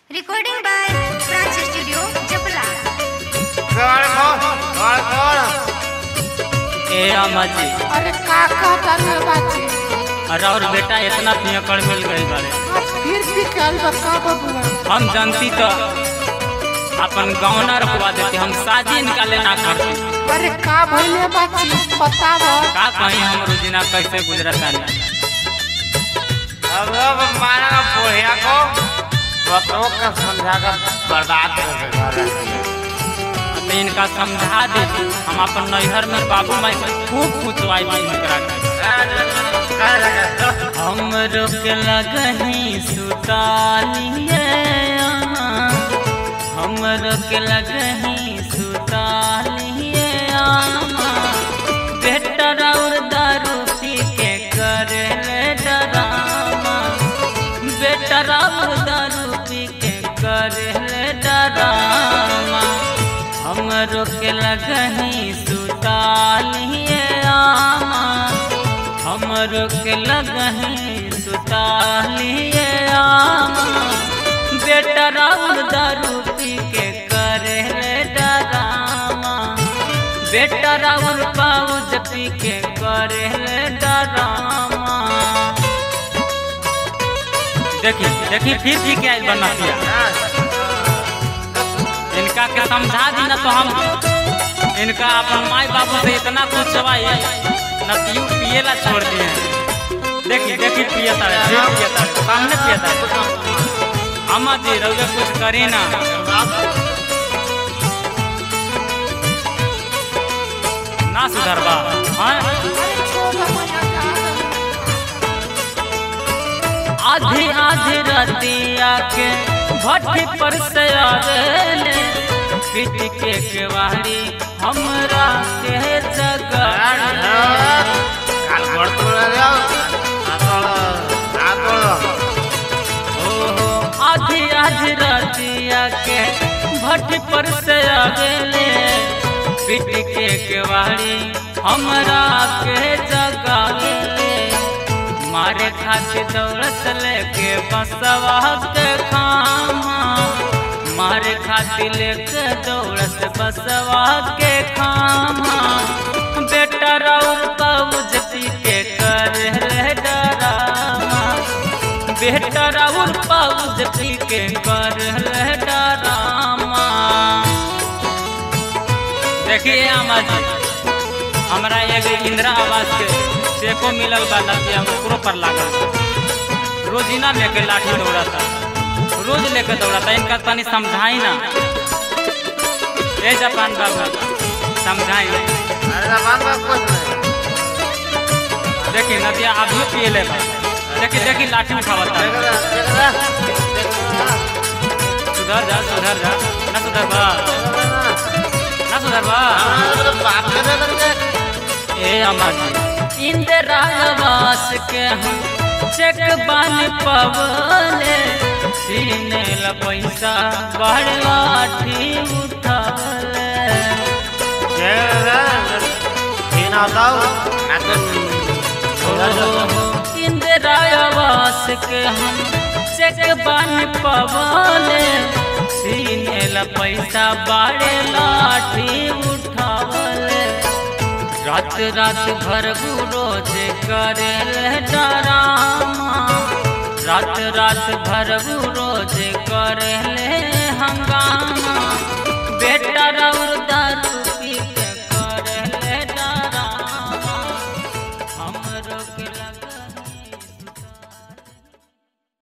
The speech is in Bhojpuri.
Recording by France Studio, Japla. कौन कौन कौन कौन ए अम्मा जी अरे का कहता रे बाची अरे और बेटा इतना पियकड़ मिल गई बारे आज फिर भी कल बका बबुआ हम जानती तो अपन गौना रखवा देते हम शादी निकाले ना करते अरे का भइले बाची बताव का कहीं हम रोजीना कैसे गुजरता नहीं अब अब मारा बोहिया को बतों का समझा कर बर्बाद कर देगा तो इनका समझा दे हम अपन नैहर में बाबू माई से खूब खुचवाई भी इनकरा के। हम रोक लगही सुतालिए यहाँ। हम रोक लगही सुतालिए यहाँ। बेटा और दारू पी के करे ले डरामा बेटा और दारू पी के करे ले डरामा हम रोक लगही सुतालिए आमा हम रोक लगही सुतालिए आमा बेटा राउर दारू पी के करे ले डरामा बेटा राउर पाउज पी के करे ले डरामा देखी देखी फिर भी क्या बना दिया इनका के समझा दी ना तो हम इनका अपन माई बाबू से इतना कुछ छवाई न पीऊ पिएला छोड़ दिए देखी देखी पियता है फिर पियता है सामने पियता है अम्मा जी रउए कुछ करी ना ना सुधरबा हाँ आधी आधी रतिया के भट्टी पर से आवेले पीट के केवाड़ी हमरा के जगह काल बढ़ तो रहे हो ना तो ना ओहो आधी आधी रातिया के भट्टी पर से आवेले पीट के केवाड़ी हमरा के जगावेले मारे खातिर दौड़त लेके बसवा के खामा मारे खातिर लेके दौड़त बसवा के खामा बेटा राउर पाउज पी के कर रे डरामा बेटा राउर पाउज पी के कर रे डरामा देखिए अम्मा जी हमरा एगो इंदिरा आवास के चेको मिलल बा लगे हम ओकरो पर लागल रोजीना लेके लाठी दौड़ाता रोज लेके दौड़ाता इनका तनी समझाई ना ए जापान बाबू समझाई अरे जबान का कुछ नहीं देखी नदिया अभी पिए ले बा। देखी देखी लाठी उठावता देख रहा देख रहा देख रहा सुधर जा सुधर जा ना सुधर बा ना सुधर बा बाप के दे करके ए अम्मा जी इंदिरा आवास के हम चेक बन पवले सीने ला पैसा बड़ लाठी उठावले देख रहा तीन आता हूँ ना तो ओहो, इंदिरा आवास के हम चेक बन पवले सीने ला पैसा बड़े लाठी उठावले रात रात भर रोज करे डरामा रात रात भर रोज करे हंगामा बेटा रौर दारू पी के करे डरामा हम रोक लग